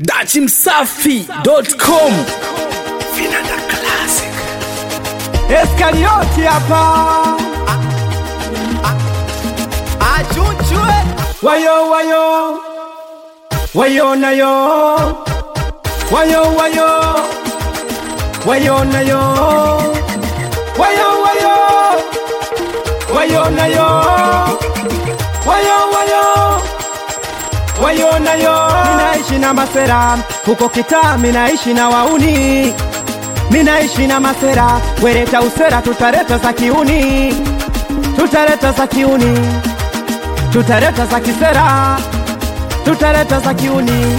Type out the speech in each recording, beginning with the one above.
dachimsafi.com Vinanda Classic. Eskarioti hapa Achunchwe wayo wayo wayo nayo wayo wayo wayo nayo wayo wayo wayo nayo wayo wayo wayo nayo minaishi na masera huko kitaa minaishi na wauni minaishi na masera wereta usera tutareta za kiuni tutareta za kiuni tutareta za kisera tutareta za kiuni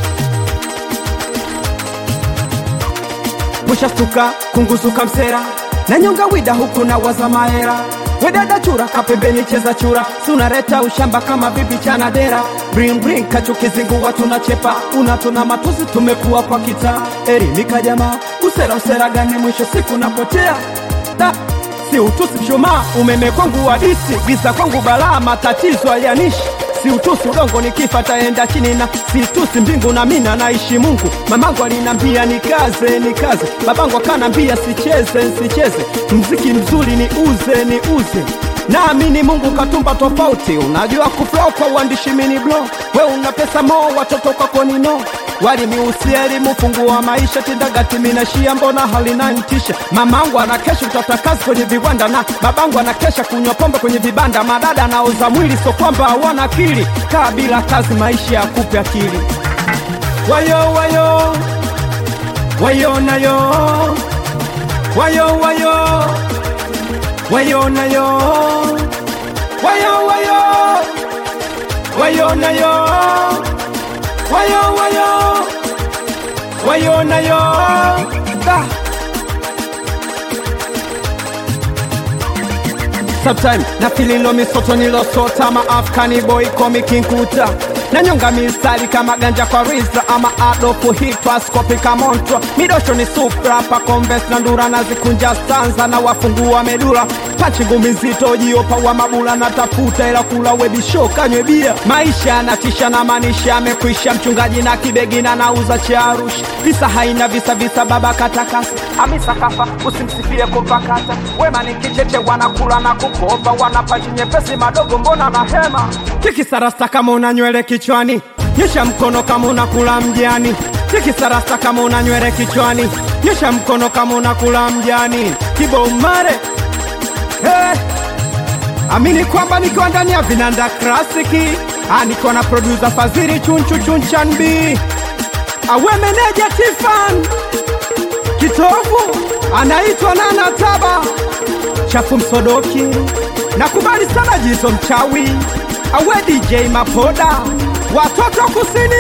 mushastuka kunguzuka msera na nyonga wida huku na waza maera wedada chura kapembeni cheza chura sunareta ushamba kama bibi chana dera bring bring kachukizingua tunachepa unatona matuzi tumekuwa kwa kita erimika jamaa usera usera gani mwisho siku napotea da si utusi mshumaa umeme kwangu hadisi giza kwangu balaa matatizo hayanishi si utusi udongo nikifa taenda chini na situsi mbingu na mina naishi mungu mamangu alinambia nikaze nikaze babangu akanambia sicheze nsicheze mziki mzuri ni uze ni uze naamini mungu katumba tofauti unajua kuflow kwa uandishi mini blo we una pesa mo watoto kwako ni no walimiusia elimu fungu wa maisha tidagati minashia mbona halinantisha mamangu anakesha utata kazi kwenye viwanda na babangu anakesha kunywa pombe kwenye vibanda madada anaoza mwili so kwamba hawana akili kaa bila kazi maisha ya kupe akili wayo wayo wayo nayo wayo wayo wayo nayo wayo wayo wayo nayo wayo wayo wayo nayo da sometime na fililo misoto nilosota ma afkani boy komikinkuta na nyonga mistari kama ganja kwa rizla ama adofu hitwa skopi kamontwa midosho ni supra pa conves na ndura na zikunja stanza na wafungua medula panchi ngumi nzito jiopa wa mabula na tafuta ila kula webisho kanywe bia maisha yanatisha na manisha amekwisha mchungaji na kibegi na nauza charush visa haina visa visa baba katakasa amisa kafa usimsifie kupakata wema ni kicheche wanakula na kukopa wanapaji nyepesi madogo mbona na hema tikisarasta kama una nywele kichwani nyesha mkono kama unakula mjani tikisarasta kama una nywele kichwani nyesha mkono kama unakula mjani kiboumare hey. amini kwamba nikiwa ndani ya vinanda klasiki Ah, niko na producer fadhili chunchu chunchan b awe meneja tifan kitovu anaitwa nana taba chafu msodoki nakubali sana jizo mchawi awe dj mapoda watoto kusini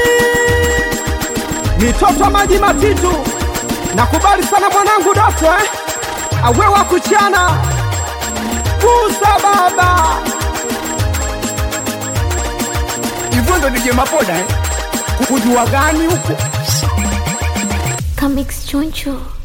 mitoto maji matitu nakubali sana mwanangu doto eh? awe wa kuchana kusa baba Hivyo ndo DJ Mapoda eh? kujua gani huko Comics Choncho.